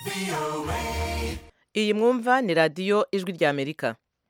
iyi mwumva ni radiyo ijwi ry'amerika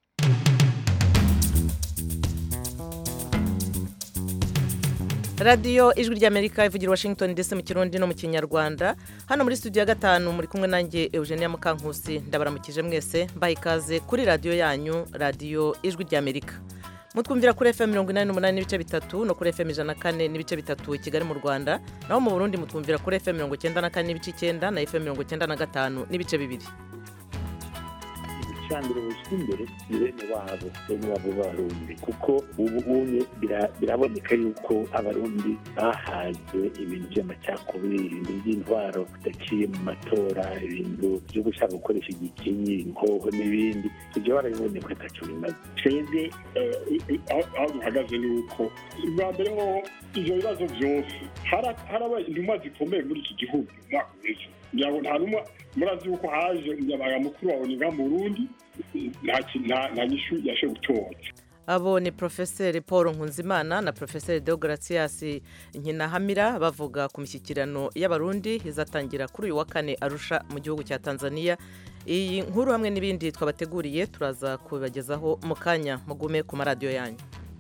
radiyo ijwi ry'amerika ivugira washington ndetse mu kirundi no mu kinyarwanda hano muri studio ya gatanu muri kumwe nanjye eugenia mukankusi ndabaramukije mwese mbaha ikaze kuri radiyo yanyu radiyo ijwi ry'amerika mutwumvira kuri fm mirongo inani n'umunani n'ibice bitatu no kuri fm ijana na kane n'ibice bitatu i kigali mu rwanda naho mu burundi mutwumvira kuri fm mirongo icyenda na kane n'ibice icyenda na fm mirongo icyenda na gatanu n'ibice bibiri ibicaniro bishyira imbere ni bene wabo bene wabo b'abarundi kuko ubu unye biraboneka yuko abarundi bahaze ibintu by'amacakubiri ibintu by'intwaro bidaciye mu matora ibintu byo gushaka gukoresha igikinyi inkoho n'ibindi ibyo barabibonye ko ataco bimaze twebwe aho duhagaze ni uko bwa mbere ho ivyo bibazo vyose harabaye intumwa zikomeye muri iki gihugu umwaka uheze ngira ngo nta numwe murazi yuko haje umunyamabanga mukuru wa oni mu burundi nta nyishu yashoboye gutora abo ni porofeseri paul nkunzimana na porofeseri deogratias nkinahamira bavuga ku mishyikirano y'abarundi izatangira kuri uyu wa kane arusha mu gihugu cya tanzania iyi nkuru hamwe n'ibindi twabateguriye turaza kubibagezaho mu kanya mugume ku maradiyo yanyu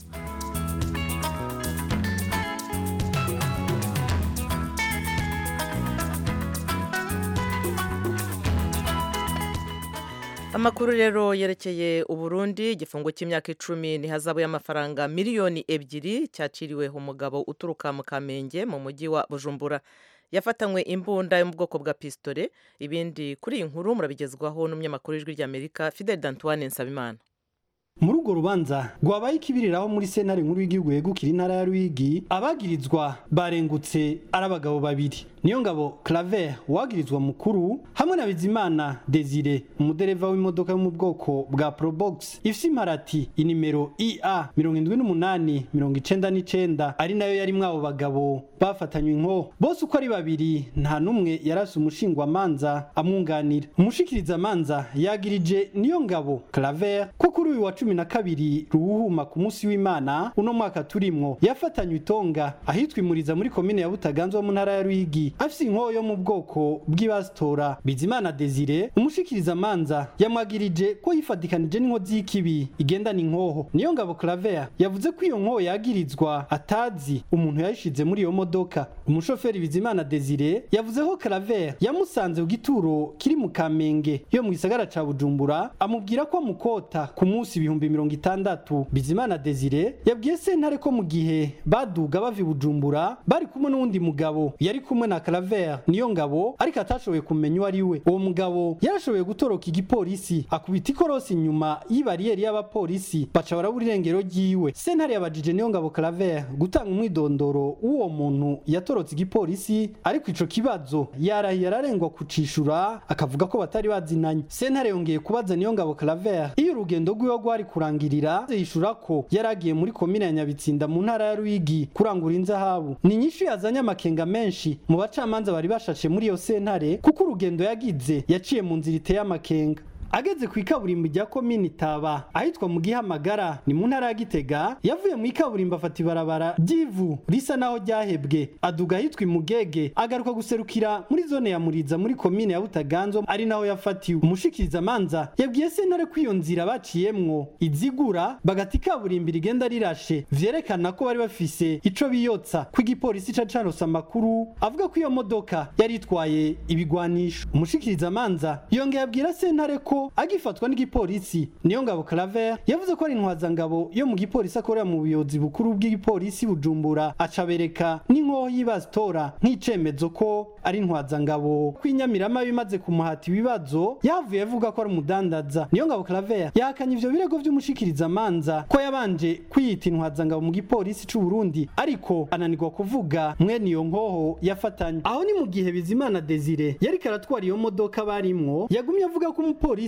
amakuru rero yerekeye uburundi igifungo cy'imyaka icumi ni hazabu y'amafaranga miliyoni ebyiri cyaciriwe umugabo uturuka mu kamenge mu mujyi wa bujumbura yafatanywe imbunda yo mu bwoko bwa pisitore ibindi kuri iyi nkuru murabigezwaho n'umunyamakuru w'ijwi ry'amerika fidel dantuwane nsabimana muri urwo rubanza rwabaye ikibiriraho muri sentare nkuru y'igihugu yegukira intara ya ruyigi abagirizwa barengutse ari abagabo babiri niyo ngabo claver uwagirizwa mukuru hamwe na bizimana desire umudereva w'imodoka yo mu bwoko bwa probox ifise imparati inimero ia mirongo indwi n'umunani mirongo icenda n'icenda ari nayo yari mwabo bagabo bafatanywe inko bose uko ari babiri nta n'umwe yarase umushingwamanza amwunganira umushikirizamanza yagirije niyo ngabo claver ko kuri uyu wa cumi na kabiri ruwuhuma ku munsi w'imana uno mwaka turimwo yafatanywe itonga ahitwa imuriza muri komine ya butaganzwa mu ntara ya ruyigi afise inkoho yo mu bwoko bw'ibasitora bizimana desire umushikirizamanza yamwagirije ko yifatikanije n'inkozi y'ikibi igendana inkoho niyo ngabo claver yavuze ko iyo nkoho yagirizwa atazi umuntu yayishize muri iyo modoka umushoferi bizimana desire yavuze ko claver yamusanze ku gituro kiri mu kamenge yo mu gisagara ca bujumbura amubwira ko amukota ku munsi ibihumbi mirongo itandatu bizimana desire yabwiye sentare ko mu gihe baduga bava i bujumbura bari kumwe n'uwundi mugabo yari kumwe na claver niyo ngabo ariko atashoboye kumenya uwo ari we uwo mugabo yarashoboye gutoroka igipolisi akubita ikorosi inyuma y'ibariyeri y'abapolisi baca barabura irengero ryiwe sentare yabajije niyo ngabo claver gutanga umwidondoro w'uwo muntu yatorotse igipolisi ariko ico kibazo yarahiye ararengwa kucishura akavuga ko batari bazinanye sentare yongeye kubaza niyo ngabo claver iyo urugendo rwiwe rwari kurangirira yishura ko yari agiye muri komine ya nyabitsinda mu ntara ya ruyigi kurangura inzahabu ni nyinshi yazanye amakenga menshi mu bacamanza bari bashashe muri iyo sentare kuko urugendo yagize yaciye mu nzira iteye amakenga ageze ku ikaburimbo rya komini taba ahitwa mu gihamagara ni mu ntara ya gitega yavuye mu ikaburimbo afata ibarabara ry'ivu risa naho ryahebwe aduga ahitwa imugege agaruka guserukira muri zone ya muriza muri komine ya butaganzwa ari naho yafatiwe umushikirizamanza yabwiye sentare ko iyo nzira baciyemwo izigura bagata ikaburimbo rigenda rirashe vyerekana ko bari bafise ico biyotsa ko igipolisi ca caronse amakuru avuga ko iyo modoka yari itwaye ibigwanisho umushikirizamanza yongeye abwira sentare ko agifatwa n'igipolisi niyo ngabo claver yavuze ko ari intwazangabo yo mu gipolisi akorera mu buyobozi bukuru bw'igipolisi bujumbura acabereka n'inkoho y'ibasitora nk'icemezo ko ari intwazangabo kwinyamirama bimaze kumuhata ibibazo yavuye avuga ko ari umudandaza niyo ngabo claver yahakanye ivyo birego vy'umushikirizamanza ko yabanje kwiyita intwazangabo mu gipolisi c'u Burundi ariko ananirwa kuvuga mwene iyo nkoho yafatanye aho ni mu gihe bizimana desire yariko aratwara iyo modoka barimwo yagumye avuga ko umupolisi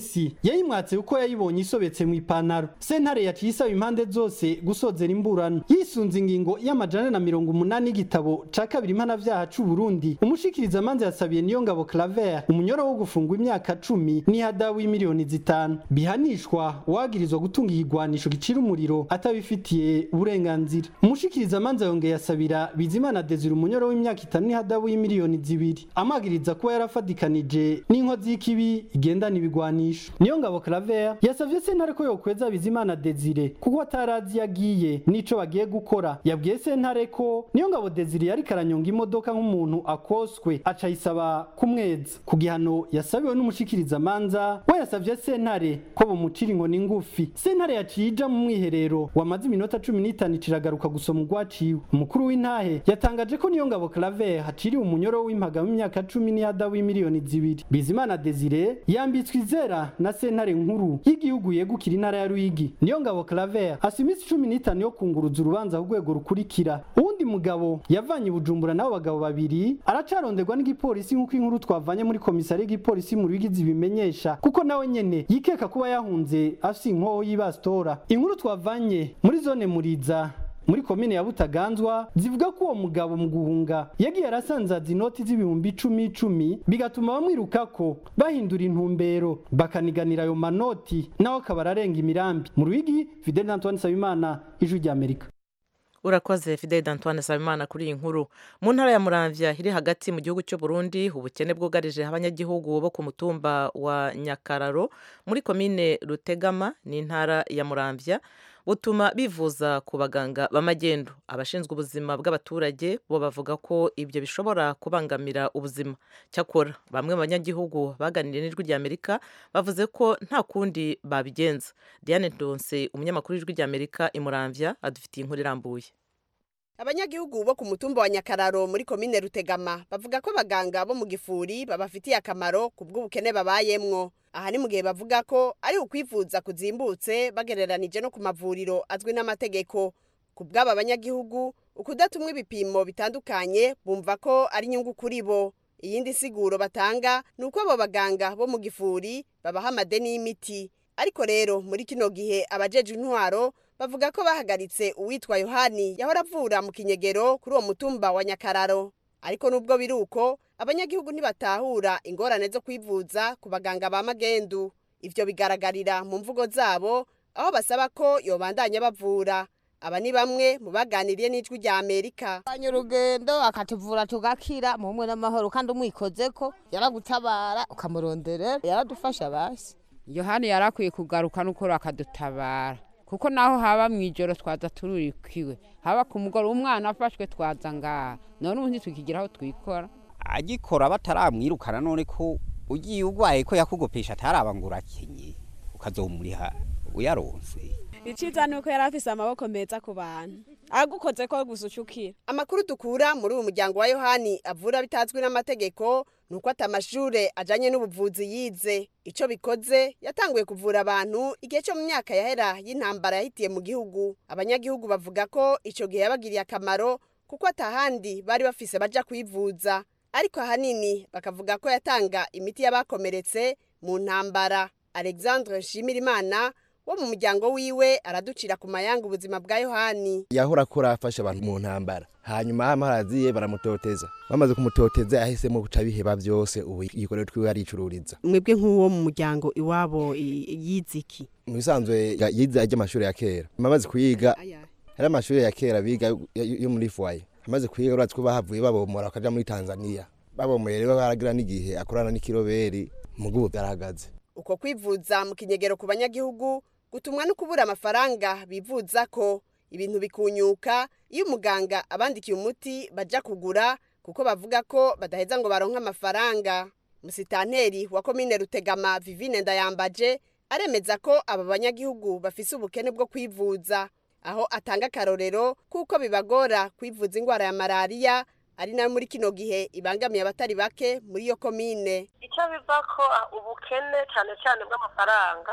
igipolisi yayimwatse kuko yayibonye isobetse mu ipantaro sentare yaciye isaba impande zose gusozera imburano yisunze ingingo y'amajana na mirongo umunani y'igitabo ca kabiri mpanavyaha c'u Burundi umushikiriza manza yasabiye niyo ngabo Claver umunyoro wo gufungwa imyaka cumi n'ihadabu y'imiliyoni zitanu bihanishwa uwagirizwa gutunga igigwanisho gicira umuriro atabifitiye uburenganzira umushikiriza manza yongeye yasabira Bizimana Desire umunyoro w'imyaka itanu n'ihadabu y'imiliyoni zibiri amagiriza kuba yarafadikanije n'inkozi y'ikibi igendana ibigwanisho niyo ngabo Claver yasavye sentare ko yokweza Bizimana Desire kuko atarazi yagiye nico bagiye gukora yabwiye sentare ko niyo ngabo Desire yari karanyonga imodoka nk'umuntu akoswe aca yisaba kumweza ku gihano yasabiwe n'umushikiriza manza we yasavye sentare ko bomucira inkoni ngufi sentare yaciye ija mu mwiherero wamaze iminota cumi n'itanu iciragaruka gusoma urwaciwe umukuru w'intahe yatangaje ko niyo ngabo Claver haciriwe umunyoro w'impaga w'imyaka cumi n'ihadabu y'imiliyoni zibiri Bizimana Desire yambitswe izera na sentare nkuru y'igihugu yegukira intara ya Ruyigi niyo ngabo Claver hasi iminsi cumi n'itanu yo kunguruza urubanza ku rwego rukurikira uwundi mugabo yavanye i Bujumbura n'abo bagabo babiri aracaronderwa n'igipolisi nk'uko inkuru twavanye muri komisari y'igipolisi mu Ruyigi zibimenyesha kuko nawe nyene yikeka kuba yahunze afise inkoho y'ibastora inkuru twavanye muri zone Muriza muri komine ya Butaganzwa zivuga ko uwo mugabo mu guhunga yagiye arasanzaza inoti z'ibihumbi icumi icumi bigatuma bamwirukako bahindura intumbero bakaniganira ayo manoti nawe akaba ararenga imirambi mu Ruyigi Fidel Antoine Sabimana ijwi ry'Amerika urakoze fidel d'antoine sabimana kuri iyi nkuru mu ntara ya muramvya iri hagati mu gihugu cy'u burundi ubukene bwugarije abanyagihugu bo ku mutumba wa nyakararo muri komine rutegama n'intara ya muramvya butuma bivuza ku baganga b'amagendu abashinzwe ubuzima bw'abaturage bo bavuga ko ibyo bishobora kubangamira ubuzima cyakora bamwe mu banyagihugu baganiriye n'ijwi ry'amerika bavuze ko nta kundi babigenza diane ndonse umunyamakuru w'ijwi ry'amerika imuramvya adufitiye inkuru irambuye abanyagihugu bo ku mutumba wa nyakararo muri komine rutegama bavuga ko abaganga bo mu gifuri babafitiye akamaro ku bw'ubukene babayemwo aha ni mu gihe bavuga ko ari ukwivuza kuzimbutse bagereranije no ku mavuriro azwi n'amategeko ku bw'aba banyagihugu ukudatumwa ibipimo bitandukanye bumva ko ari inyungu kuri bo iyindi siguro batanga ni uko abo baganga bo mu gifuri babaha amadeni y'imiti ariko rero muri kino gihe abajeje intwaro bavuga ko bahagaritse uwitwa yohani yahora avura mu kinyegero kuri uwo mutumba wa nyakararo ariko nubwo biri uko abanyagihugu ntibatahura ingorane zo kwivuza ku baganga ba magendu ivyo bigaragarira mu mvugo zabo aho basaba ko yobandanya bavura aba ni bamwe mu baganiriye n'ijwi rya amerika Fanya urugendo akatuvura tugakira mu bumwe n'amahoro kandi umwikozeko yaragutabara ukamurondera yaradufasha basi yohani yarakwiye kugaruka n'ukuri akadutabara kuko naho haba mu ijoro twaza tururikiwe haba ku mugoroba umwana afashwe twaza ngaha none ubu ntitukigira aho twikora agikora bataramwirukana none ko ugiye urwaye ko yakugopesha ataraba ngo urakenye ukazomuriha uyaronse iciza ni uko yari afise amaboko meza ku bantu agukoze ko gusa ucukira amakuru dukura muri uyu muryango wa yohani avura bitazwi n'amategeko ni uko atamashure ajanye n'ubuvuzi yize ico bikoze yatanguye kuvura abantu igihe cyo mu myaka yahera y'intambara yahitiye mu gihugu abanyagihugu bavuga ko ico gihe yabagiriye akamaro kuko atahandi bari bafise baja kwivuza ariko ahanini bakavuga ko yatanga imiti y'abakomeretse mu ntambara alexandre nshimirimana wo mu muryango wiwe araducira ku mayanga ubuzima bwa yohani yahora akora afasha abantu mu ntambara hanyuma amaraziye baramutoteza bamaze kumutoteza yahisemo guca biheba byose ubu igikorero twiwe aricururiza mwebwe nk'uwo mu muryango iwabo yiziki mu bisanzwe ya- yize ajya amashuri ya kera amaze kuyiga hari amashuri ya kera biga yo- yo muri fwaye amaze kuyiga uratse ko bahavuye babomora bakaja muri tanzania babomoye rero baragira n'igihe akorana n'ikiroberi mu bw'ubu byarahagaze uko kwivuza mu kinyegero ku banyagihugu gutumwa no kubura amafaranga bivuza ko ibintu bikunyuka iyo umuganga abandikiye umuti baja kugura kuko bavuga ko badaheza ngo baronke amafaranga musitanteri wa komine rutegama vivine ndayambaje aremeza ko aba banyagihugu bafise ubukene bwo kwivuza aho atanga akarorero kuko bibagora kwivuza indwara ya malariya ari nayo muri kino gihe ibangamiye abatari bake muri iyo komine icyo biva ko ubukene cyane cyane bw'amafaranga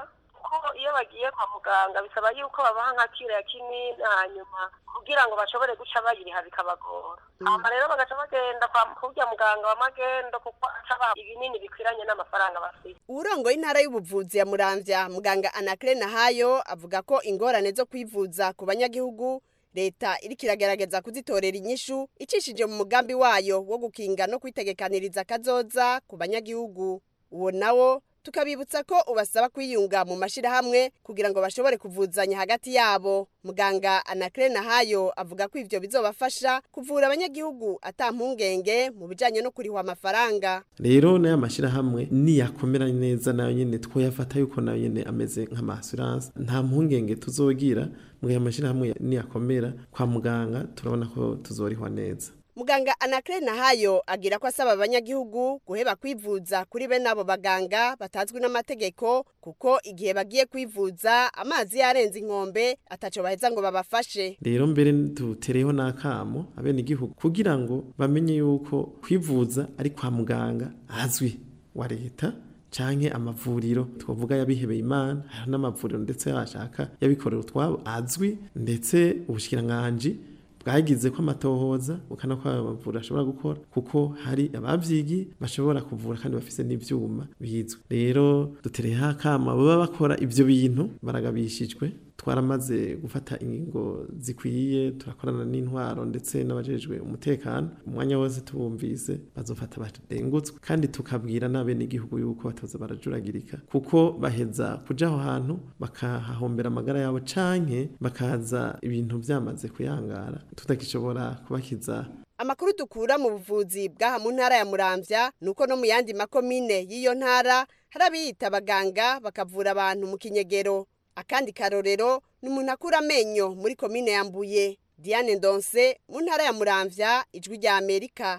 kuko iyo bagiye kwa muganga bisaba yuko babaha nka kiro ya kinini hanyuma kugira ngo bashobore guca bayiriha bikabagora hama rero bagaca bagenda kwa kurya muganga wa magendo kuko aca baha ibinini bikwiranye n'amafaranga bafite uwurongoye intara y'ubuvuzi ya muramvya muganga anakire nahayo avuga ko ingorane zo kwivuza ku banyagihugu leta iriko iragerageza kuzitorera inyishu icishije mu mugambi wayo wo gukinga no kwitegekaniriza akazoza ku banyagihugu uwo nawo tukabibutsa ko ubasaba kwiyunga mu mashirahamwe kugira ngo bashobore kuvuzanya hagati yabo muganga anakire nahayo avuga ko ivyo bizobafasha kuvura abanyagihugu ata mpungenge mu bijanye no kurihwa amafaranga rero n'aya mashyirahamwe niyakomera neza nayo nyine twoyafata yuko nayo nyine ameze nk'amasuranse nta mpungenge tuzogira mu gihe amashyirahamwe niyakomera kwa muganga turabona ko tuzorihwa neza muganga anakire nahayo agira ko asaba abanyagihugu guheba kwivuza kuri bene abo baganga batazwi n'amategeko kuko igihe bagiye kwivuza amazi yarenze inkombe ataco baheza ngo babafashe rero mbere dutereyeho n'akamo abenegihugu kugira ngo bamenye yuko kwivuza ari kwa muganga azwi wa leta canke amavuriro twavuga yabihebeye imana hari n'amavuriro ndetse yashaka yabikorera utwabo azwi ndetse ubushikiranganji bwagize ko amatohoza ukana ko abavura ashobora gukora kuko hari abavyigi bashobora kuvura kandi bafise n'ivyuma bizwe rero dutereyeho akama baba bakora ivyo bintu baragabishijwe twaramaze gufata ingingo zikwiye turakorana n'intwaro ndetse n'abajejwe umutekano umwanya wose tubumvise bazofata barengutswe kandi tukabwira n'abenegihugu yuko batoza barajuragirika kuko baheza kuja aho hantu bakahahombera amagara yabo canke bakaza ibintu vyamaze kuyangara tutakishobora kubakiza amakuru dukura mu buvuzi bw'aha mu ntara ya muramvya nuko no mu yandi makomine y'iyo ntara hari abiyita abaganga bakavura abantu mu kinyegero akandi karorero ni umuntu akura amenyo muri komine ya mbuye diane ndonse mu ntara ya muramvya ijwi rya amerika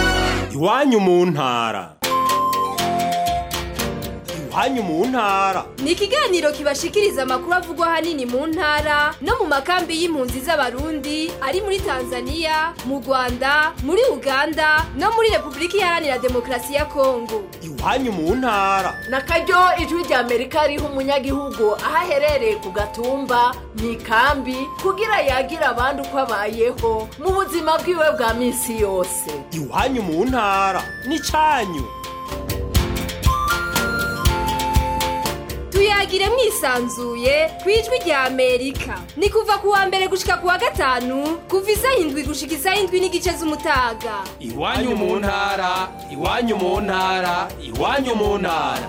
iwanyu mu ntara iwanyu mu ntara ni ikiganiro kibashikiriza amakuru avugwa ahanini mu ntara no mu makambi y'impunzi z'abarundi ari muri tanzania mu rwanda muri uganda no muri repubulika iharanira demokarasi ya kongo iwanyu mu ntara na karyo ijwi rya amerika riha umunyagihugu aho aherereye ku gatumba mu ikambi kugira yagira abandi uko abayeho mu buzima bwiwe bwa minsi yose iwanyu mu ntara n'icanyu tuyagire mwisanzuye ku ijwi rya amerika ni kuva ku wa mbere gushika ku wa gatanu kuva isaha indwi gushika isaha indwi n'igice z'umutaga iwanyu mu ntara iwanyu mu ntara iwanyu mu ntara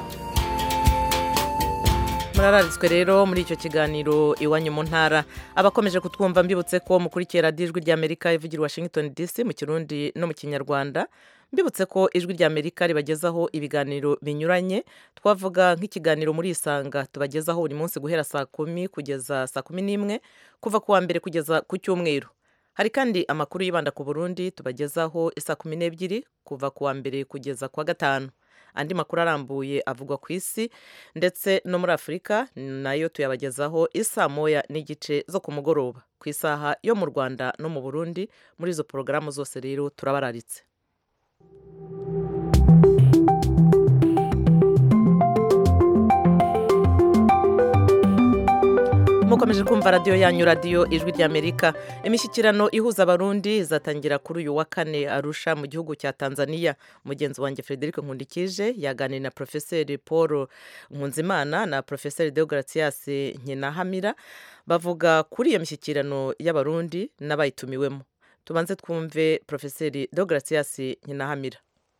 murararitswe rero muri icyo kiganiro iwanyu mu ntara abakomeje kutwumva mbibutse ko mukurikiye radiyo ijwi ry'amerika ivugira washington dc mu kirundi no mu kinyarwanda mbibutse ko ijwi ry'amerika ribagezaho ibiganiro binyuranye twavuga nk'ikiganiro muri isanga tubagezaho buri munsi guhera saa kumi kugeza saa kumi n'imwe kuva ku wa mbere kugeza ku cyumweru hari kandi amakuru yibanda ku burundi tubagezaho isaa kumi n'ebyiri kuva ku wa mbere kugeza ku wa gatanu andi makuru arambuye avugwa ku isi ndetse no muri afurika nayo tuyabagezaho isaa moya n'igice zo ku mugoroba ku isaha yo mu rwanda no mu burundi muri izo porogaramu zose rero turabararitse mukomeje kumva radiyo yanyu radiyo ijwi ry'amerika imishyikirano ihuza abarundi izatangira kuri uyu wa kane arusha mu gihugu cya tanzania mugenzi wanjye frederic nkundikije yaganiriye na porofeseri paul nkunzimana na porofeseri deogratias nkinahamira bavuga kuri iyo mishyikirano y'abarundi n'abayitumiwemo tubanze twumve porofeseri deogratias nkinahamira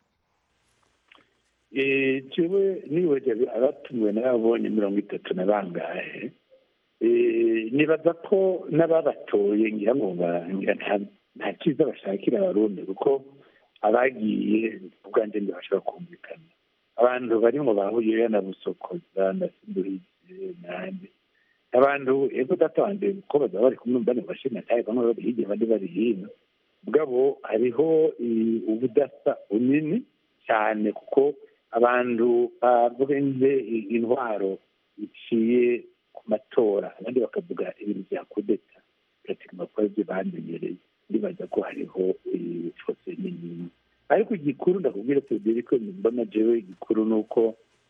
jewe nibaje abatumiwe n'ababonye mirongo itatu na bangahe nibaza ko n'ababatoye ngira ngo nta cyiza bashakira abarundi kuko abagiye ubwanjye ntibashobora kumvikana abantu barimo bahuye na busokoza na simbuhize n'andi abantu ego datanze ko bazaba bari kumwe bane bashima cyane bamwe bari hirya abandi bari hino bwabo hariho ubudasa bunini cyane kuko abantu bavuze intwaro iciye matora abandi bakavuga ibintu bya kudeta pratikima ko ibyo bamenyereye ndibaza ko hariho fose nini ariko igikuru ndakubwira federico mbona jewe igikuru ni uko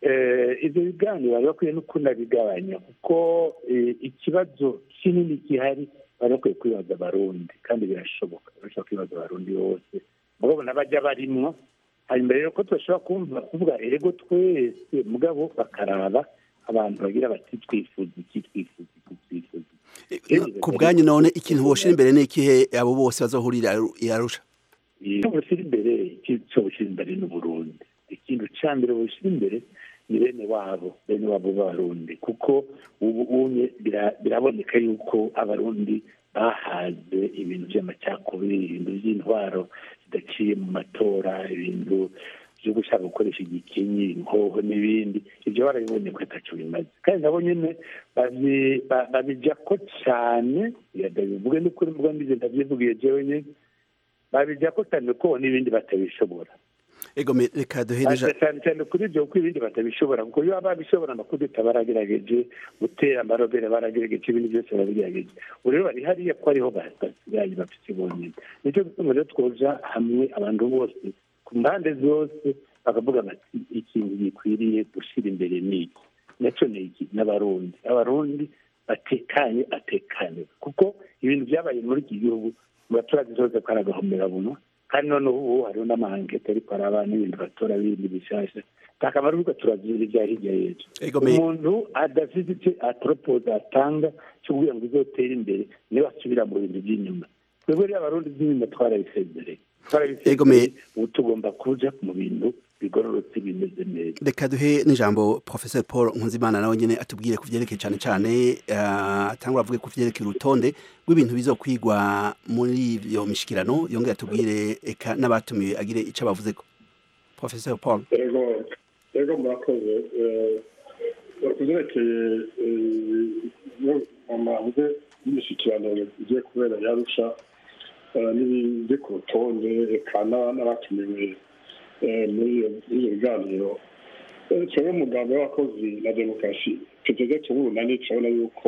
ibyo biganiro bari bakwiye no kunabigabanya kuko ikibazo kinini gihari bari bakwiye kwibaza abarundi kandi birashoboka barashobora kwibaza abarundi bose mugabo n'abajya barimwo hanyuma rero ko tudashobora kumva kuvuga erego twese mugabo bakaraba abantu bagira bati twifuza iki twifuza iki twifuza ku bwanyu none ikintu woshira imbere ni ikihe abo bose bazohurira i arusha icyo bushyira imbere icyo bushyira imbere ni uburundi ikintu cya mbere bushyira imbere ni bene wabo bene wabo b'abarundi kuko ubu unye biraboneka yuko abarundi bahaze ibintu by'amacakubiri ibintu by'intwaro zidaciye mu matora ibintu byo gushaka gukoresha igikinyi inkoho n'ibindi ibyo barabibonye ko atacyo bimaze kandi nabo nyine babijya ko cyane bivuge n'ukuri mvuga mbize ndabyivugiye jewe nyine babijya ko cyane ko n'ibindi batabishobora ego reka duhereje cyane cyane kuri ibyo kuko ibindi batabishobora kuko iyo babishobora amakudeta baragerageje gutera amarobere baragerageje ibindi byose barabigerageje ubu rero bari hariya ko ariho basigaye bafite bonyine nicyo gituma rero twoja hamwe abantu bose ku mpande zose bakavuga bati ikintu gikwiriye gushyira imbere ni iki nacyo ni iki n'abarundi abarundi batekanye atekanye kuko ibintu byabaye muri iki gihugu mu baturage zose ko ari agahomerabunwa kandi noneho ubu hariho n'amahangete ariko araba n'ibintu batora bindi bishyashya nta kamaro kuko turazira ibya hirya y'ejo umuntu adafite icyo atoropoza atanga cyo kugira ngo izotere imbere niba asubira mu bintu by'inyuma twebwe rero abarundi by'inyuma twarabisezereye twarabisezereye ubu tugomba kuja mu bintu bigororotse bimeze neza reka duhe n'ijambo professor paul nkunzimana nawe nyine atubwire ku byerekeye cyane cyane atangura avuge ku byerekeye urutonde rw'ibintu bizokwigwa muri iyo mishikirano yongere atubwire eka n'abatumiwe agire icyo bavuze ko professor paul ego murakoze ku byerekeye amavuze y'imishyikirano igiye kubera yarusha n'ibiri ku rutonde eka n'abatumiwe muri iyo biganiro twebwe umugambi w'abakozi na demokarasi tuteze tubunani turabona yuko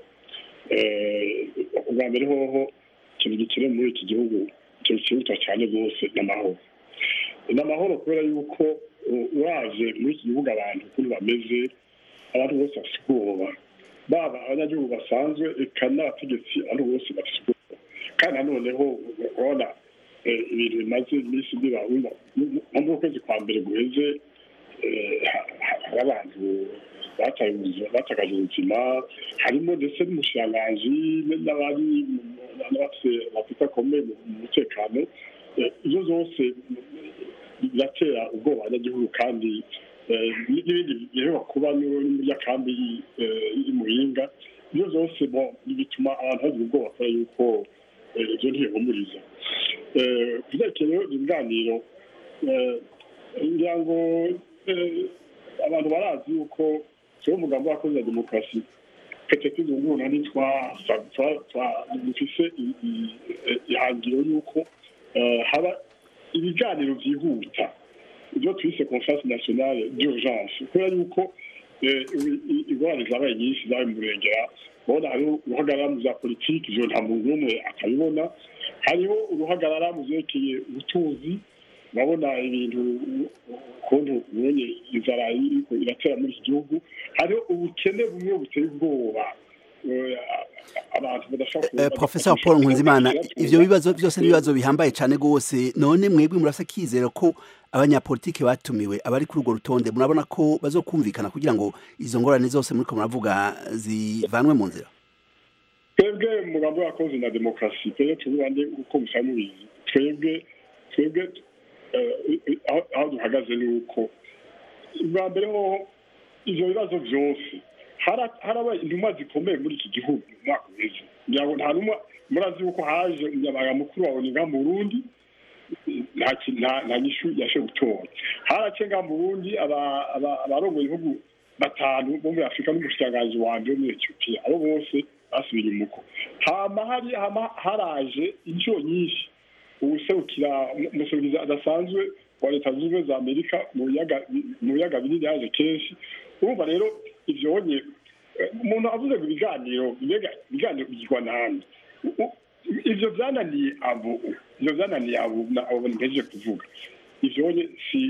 ubwa mbere hoho ikintu gikenewe muri iki gihugu kiruta cyane rwose n'amahoro n'amahoro kubera yuko waje muri iki gihugu abantu ukuntu bameze abantu bose bafite ubwoba baba abanyagihugu basanzwe eka n'abategetsi abantu bose bafite ubwoba kandi nanoneho urabona ibintu bimaze iminsi biba nko mu kwezi kwa mbere guheze hari abantu batakaje ubuzima harimo ndetse n'umushiranganji n'abari bafite akomeye mu mutekano ibyo zose biratera ubwoba abanyagihugu kandi n'ibindi biheruka kuba muri ya kambi y'umuhinga ibyo zose bituma abantu bagira ubwoba kubera yuko ibyo ntibihumuriza byerekeye ibiganiro ngira ngo abantu barazi yuko tuba umugambi w'abakozi ya demokarasi petete zunguruna dufise ihangiro y'uko haba ibiganiro byihuta ibyo twise conference nationale d'urgence kubera yuko ingorane zabaye nyinshi zabaye mu murengera urabona hariho uruhagarara mu za politiki ivyo nta muntu n'umwe akabibona hariho uruhagarara mu vyerekeye ubutunzi urabona ibintu ukuntu ubonye inzara iriko iratera muri iki gihugu hariho ubukene bumwe buteye ubwoba abantu badashobora professor paul nkunzimana ivyo bibazo byose n'ibibazo bihambaye cyane rwose none mwebwe murafite akizero ko abanyapolitiki batumiwe abari kuri urwo rutonde murabona ko bazokumvikana kugira ngo izo ngorane zose muriko muravuga zivanwe mu nzira twebwe umugambi w'abakozi na demokarasi twebwe tubibande uko musa mubizi twebwe twebwe aho duhagaze ni uko bwa mbere hoho ivyo bibazo vyose harabaye intumwa zikomeye muri iki gihugu mu mwaka uheze ngira ngo nta numwe murazi yuko haje umunyamabanga mukuru wa oninga mu burundi nta nyishu yashe gutora harace nga mu burundi abarongoye ibihugu batanu bo muri afurika n'umushikiranganji wanje wo muri etiyopiya abo bose basubiye imuko hama hari hama haraje inshuro nyinshi uwuserukira umuserukizi adasanzwe wa leta zunze ubumwe za amerika mu biyaga binini yaje kenshi urumva rero ivyonye umuntu avuze ngo ibiganiro ibiganiro bigirwa nande ivyo vyananiye abo ivyo vyananiye abo abo mpejeje kuvuga ivyonye si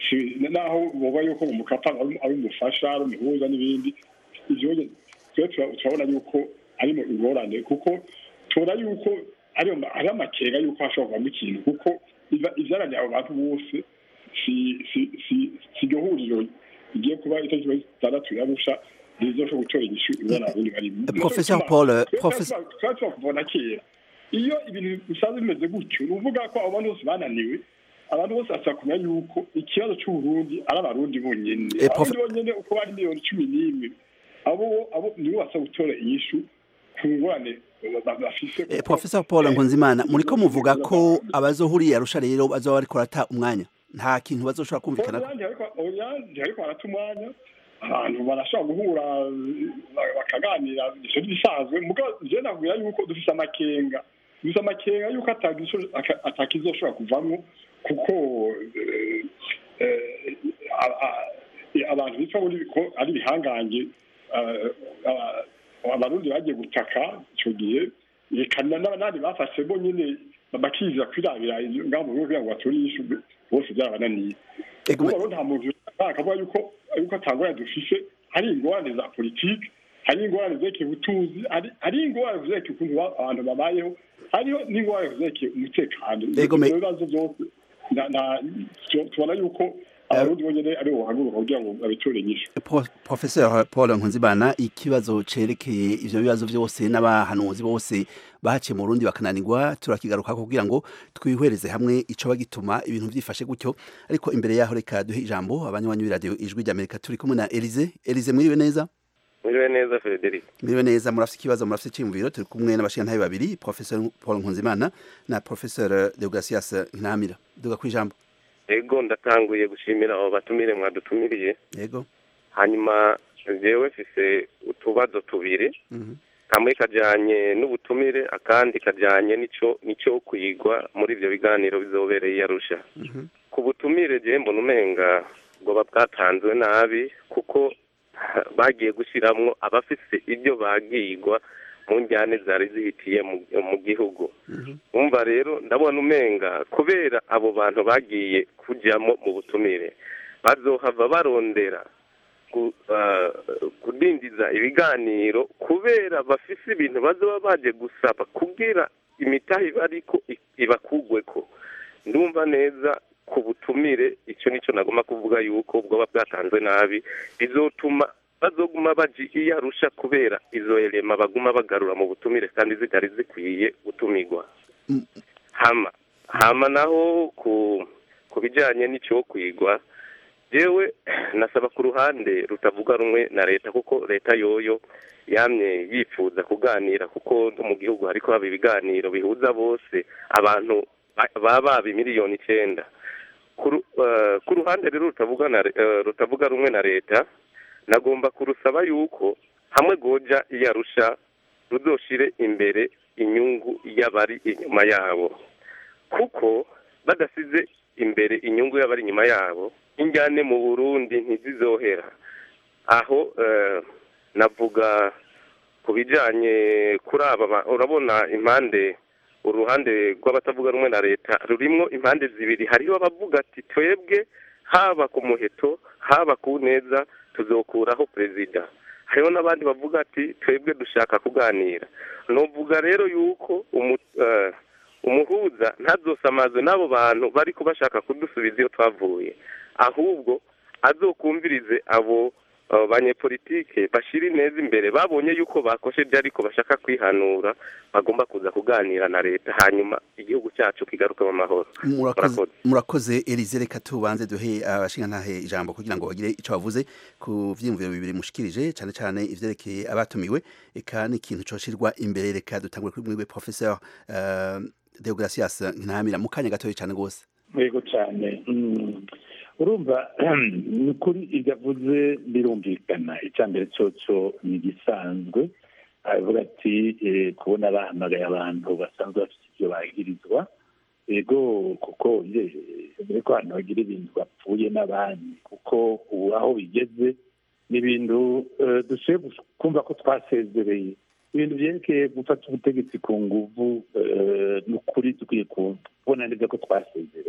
si- naho boba yuko mu mukapa ari ari umufasha ari umuhuza n'ibindi ivyo twe tura- turabona yuko arimo ingorane kuko tubona yuko ari ari amakenga yuko hashobora kuvamo ikintu kuko iva- ivyaranye abo bantu bose si si si si iryo huriro rigiye kuba itariki zitandatu yarusha rizoshobora gutora inyishu ingorane abarundi barimo Professor Paul, Professor- twari twakuvona kera iyo ibintu bisanzwe bimeze gutyo ni ukuvuga ko abo bantu bose bananiwe abantu bose basaba kumenya yuko ikibazo c'uburundi ari abarundi bonyene Eh, Prof- abarundi bonyene uko bari miliyoni cumi n'imwe abo abo nibo basaba gutora inyishu ku ngorane ba- bafise Eh, Professor Paul Nkunzimana muriko muvuga ko abazohuriye arusha rero bazoba bariko barata umwanya nta kintu bazoshobora kumvikana Oyange ariko oyange ariko barata umwanya abantu barashobora guhura ba- bakaganira ivyo ntibisanzwe mugabo je nakubwira yuko dufise amakenga dufise amakenga yuko atagisho- aka- atakizoshobora kuvamwo kuko eh, eh, a- a- abantu bitwa muri ko ari ibihangange eh, aba- abarundi bagiye gutaka ico gihe reka na- n'abandi bafashe bo nyene bakiza kwirabira ngaho mu bihugu kugira ngo bature inyishu bose byarabananiye Ego, ubu rero nta muntu akavuga yuko yuko atangorane dufise hari ingorane za politiki hari ingorane zerekeye ubutunzi hari- hari ingorane zerekeye ukuntu ba- abantu babayeho hariho n'ingorane zerekeye umutekano Ego, me- Ivyo bibazo byose na- na- tu- tubona yuko abarundi bonyene ari bo bahaguruka kugira ngo babitore inyishu Pro- Professor Paul Nkunzimana ikibazo cerekeye ivyo bibazo vyose n'abahanuzi bose bahaciye mu Burundi bakananirwa turakigaruka kugira ngo twihwereze hamwe ico bagituma ibintu vyifashe gutyo ariko imbere yaho reka duhe ijambo abanywanyi b'iradio ijwi ry'Amerika turi kumwe na Elize Elize mwiriwe neza Mwiriwe neza Frederic. mwiriwe neza murafite ikibazo murafite iciyumviro turi kumwe n'abashingantahe babiri Professor Paul Nkunzimana na Professor Deogratias Ntamira duga kwijambo Ego ndatanguye gushimira abo batumire mwadutumiriye. yego Hanyuma jewe mfise utubazo tubiri. Mhm. Kamwe kajanye n'ubutumire akandi kajanye nico nico kwigwa muri ivyo biganiro bizobereye i Arusha. Mhm. Ku butumire je mbona umenga bwoba bwatanzwe nabi kuko bagiye gushiramwo abafise ibyo bagigwa mu njyane zari zihitiye mu, mu gihugu. umva rero ndabona umenga kubera abo bantu bagiye kujyamo mu butumire bazohava barondera ku- ah, kudindiza ibiganiro kubera bafise ibintu bazoba baje gusaba kugira imitahe bariko i- ibakugweko ndumva neza ku butumire icyo nicyo nagomba kuvuga yuko bwoba bwatanzwe nabi bizotuma bazoguma baji iyo arusha kubera izo elema baguma bagarura mu butumire kandi zitari zikwiye gutumirwa hama hama naho ku ku bijyanye n'icyo kwigwa jewe nasaba ku ruhande rutavuga rumwe na leta kuko leta yoyo yamye yifuza kuganira kuko no mu gihugu hariko haba ibiganiro bihuza bose abantu ba- baba baba miliyoni icyenda ku ru- eh, ku ruhande rero rutavuga na re- eh, rutavuga rumwe na leta nagomba kurusaba yuko hamwe goja iyo arusha ruzoshire imbere inyungu y'abari inyuma yabo kuko badasize imbere inyungu y'abari inyuma yabo injyane mu burundi ntizizohera aho eh, navuga ku bijyanye kuri aba ba- urabona impande uruhande rw'abatavuga rumwe na leta rurimwo impande zibiri hariho abavuga ati twebwe haba ku muheto haba ku neza tuzokuraho perezida hariho n'abandi bavuga ati twebwe dushaka kuganira nuvuga rero yuko umu- eh, umuhuza ntazosamazwe n'abo bantu bari bashaka kudusubiza iyo twavuye ahubwo azokumvirize abo abo banyepolitike bashira ineza imbere babonye yuko bakosheje ariko bashaka kwihanura bagomba kuza kuganira na leta hanyuma igihugu cyacu kigaruke mu mahoro murakoze murakoze Elize reka tubanze duhe abashingantahe ijambo kugira ngo bagire ico bavuze ku vyiyumviro bibiri mushikirije cyane cyane ivyerekeye abatumiwe eka n'ikintu coshirwa imbere reka dutangure kuri mwiwe professeur uh, Deogratias Ntamira mu kanya gatoya cyane gose yego cyane Mm. urumva ni kuri ibyo avuze birumvikana icya mbere cyoco ni igisanzwe aravuga ati eh, kubona bahamagaye abantu basanzwe bafite ibyo bagirizwa yego kuko mbere ko abantu bagira ibintu bapfuye n'abandi kuko ubu aho bigeze ni ibintu eh, dushoboye kumva ko twasezereye ibintu byerekeye gufata ubutegetsi ku nguvu eh, ni ukuri dukwiye kubona neza ko twasezereye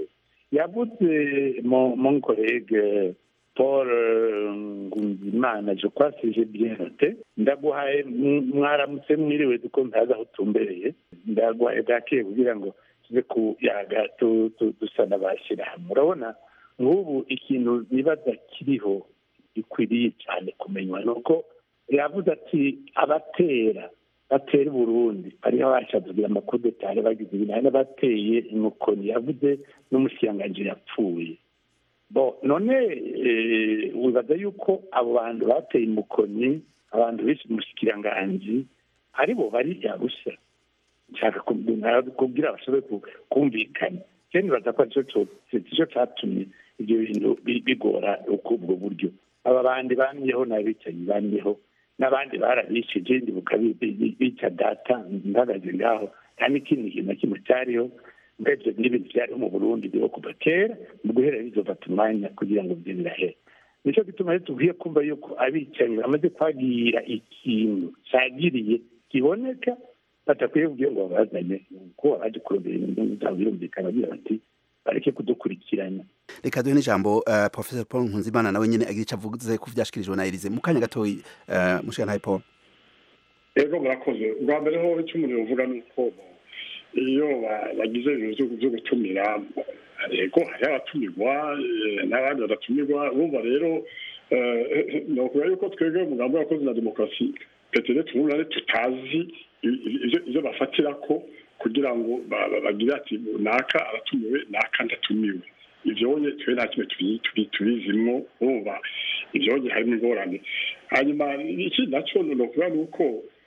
yavuze mon mon collègue paul euh, ngunzimana je crois si j'ai bien noté ndaguhaye m- mwaramutse mwiriwe duko ntazi aho utumbereye ndaguhaye bwakeye kugira ngo tuze kuyaga tu- tu- dusa n'abashyira hamwe urabona nk'ubu ikintu nibaza kiriho gikwiriye cyane kumenywa ni uko yavuze ati abatera batera i burundi hariho abashavugira amakudetari bagize ibintu hari n'abateye imukoni yavuze n'umushyiranganje yapfuye bo none eh, wibaza yuko abo bantu bateye imukoni abantu benshi umushikiranganji ari bo bari yarusha nshaka kubwira bashobore ku- kumvikana je nibaza ko arico co- ico catumye ibyo bintu bi- bigora uko ubwo buryo aba bandi bamyeho n'abicanyi bamyeho n'abandi barabishije ndibuka bi- bi- bica data mpagaze ngaho nta n'ikindi kintu na kimwe cyariho mbebyo n'ibintu byariho mu burundi biriho kuva kera mu guhera bizofata umwanya kugira ngo byo birahera nicyo gituma rero tubwiye kumva yuko abicanyi bamaze kwagira ikintu cyagiriye kiboneka batakwiye kubwira ngo babazanye kuko abaje kurondera inyungu zabo birumvikana bagira bati bareke kudukurikirana reka duhe n'ijambo uh, professor paul nkunzimana nawe nyene agira ico avuze ku vyashikirijwe na elize mu kanya gatoyi uh, mushikantahe paul ego murakoze ubwa mbere ho icyo umuntu yovuga ni uko iyo ba- bagize ibintu byo- byo gutumira ego hariho abatumirwa eh, n'abandi badatumirwa bumva rero eh, ni ukuvuga yuko twebwe umugambi w'abakozi na demokarasi petere tumurane tutazi i- i- ivyo- ivyo bafatira ko kugira ngo ba- ba- bagire ati naka aratumiwe naka ndatumiwe ivyonye twe nta kimwe tubi- tubi- tubizimwo urumva ivyonye harimo ingorane hanyuma ikindi naco ni ukuvuga ni uko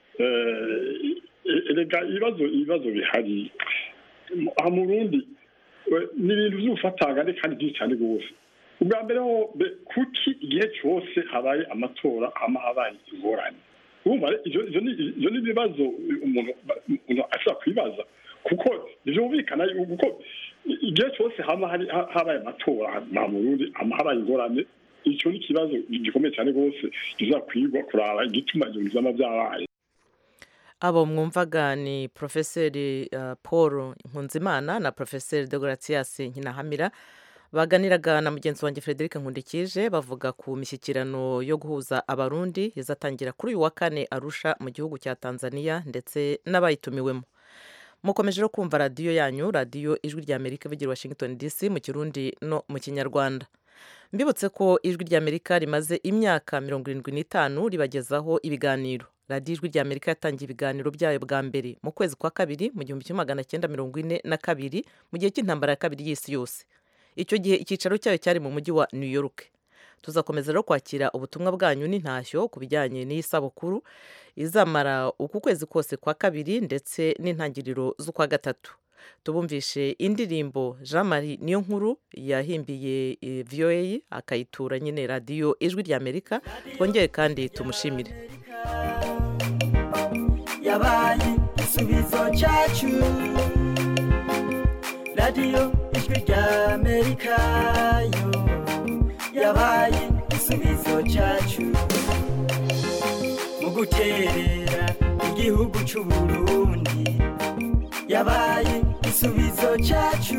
eh, erega ibibazo ibibazo bihari aha mu burundi eh, ni ibintu vy'ubufatangane kandi byinshi cyane rwose ubwa mbere ho be- kuki igihe cyose habaye amatora hama habaye ingorane urumva re- ivyo ivyo ni- ivyo ni ibibazo umuntu umuntu ashobora kwibaza kuko ntivyumvikana yuko kuko igihe cyose hama hari ha- habaye amatora aha mu burundi hama habaye ingorane icyo ni ikibazo gikomeye cyane rwose kizakwigwa kuraba igituma ibyo bizama byabaye abo mwumvaga ni porofeseri uh, paul nkunzimana na porofeseri degoratiyas nkinahamira baganiraga na mugenzi wanjye frederic nkundikije bavuga ku mishyikirano yo guhuza abarundi izatangira kuri uyu wa kane arusha mu gihugu cya tanzania ndetse n'abayitumiwemo mukomeje no kumva radiyo yanyu radiyo ijwi rya amerika ivugira i washington dc mu kirundi no mu kinyarwanda mbibutse ko ijwi rya amerika rimaze imyaka mirongo irindwi n'itanu ribagezaho ibiganiro radiyo ijwi rya amerika yatangiye ibiganiro byayo bwa mbere mu kwezi kwa kabiri mu gihumbi kimwe magana cyenda mirongo ine na kabiri mu gihe cy'intambara ya kabiri y'isi yose icyo gihe icyicaro cyayo cyari mu mujyi wa new york tuzakomeza rero kwakira ubutumwa bwanyu n'intashyo ku bijyanye n'iyi sabukuru izamara uku kwezi kose kwa kabiri ndetse n'intangiriro z'ukwa gatatu tubumvishe indirimbo jean marie niyo nkuru yahimbiye eh, voa akayitura nyine radiyo ijwi rya amerika twongere kandi tumushimire yabaye igisubizo cyacu radiyo ijwi rya amerika yo yabaye igisubizo cyacu mu guterera igihugu cy'u burundi yabaye igisubizo cyacu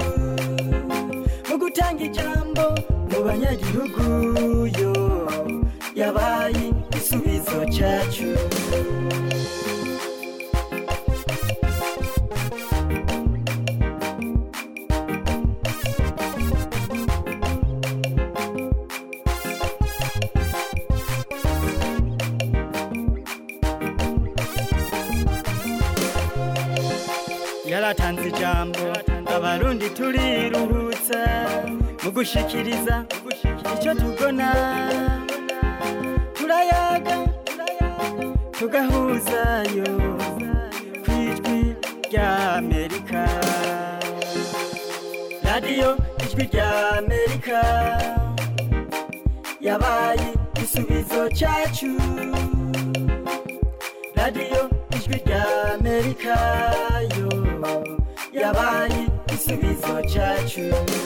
mu gutanga ijambo mu banyagihugu yo yabaye igisubizo cyacu yaratanze ijambo abarundi turiruhutsa mu gushikiriza icyo tubona turayaga tugahuzayo ku ijwi rya amerika radiyo ijwi rya amerika yabaye igisubizo cyacu radiyo ijwi rya amerika yo yabaye igisubizo cyacu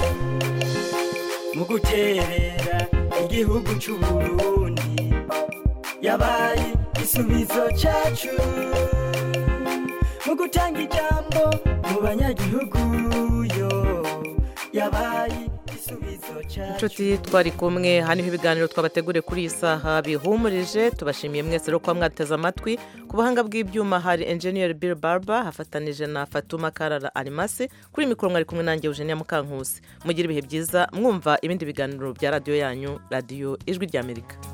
mu guterera igihugu cy'u burundi yabaye igisubizo cyacu mu gutanga ijambo mu banyagihugu yo yabaye inshuti twari kumwe haniho ibiganiro twabateguriye kuri iyi saha bihumurije tubashimiye mwese rero kuba mwateze amatwi ku buhanga bw'ibyuma hari enjeniyeri Bill Barber hafatanije na Fatuma Karara Arimasi kuri mikoro mwari kumwe nanjye Eugenia Mukankusi mugire ibihe byiza mwumva ibindi biganiro bya radiyo yanyu radiyo ijwi ry'Amerika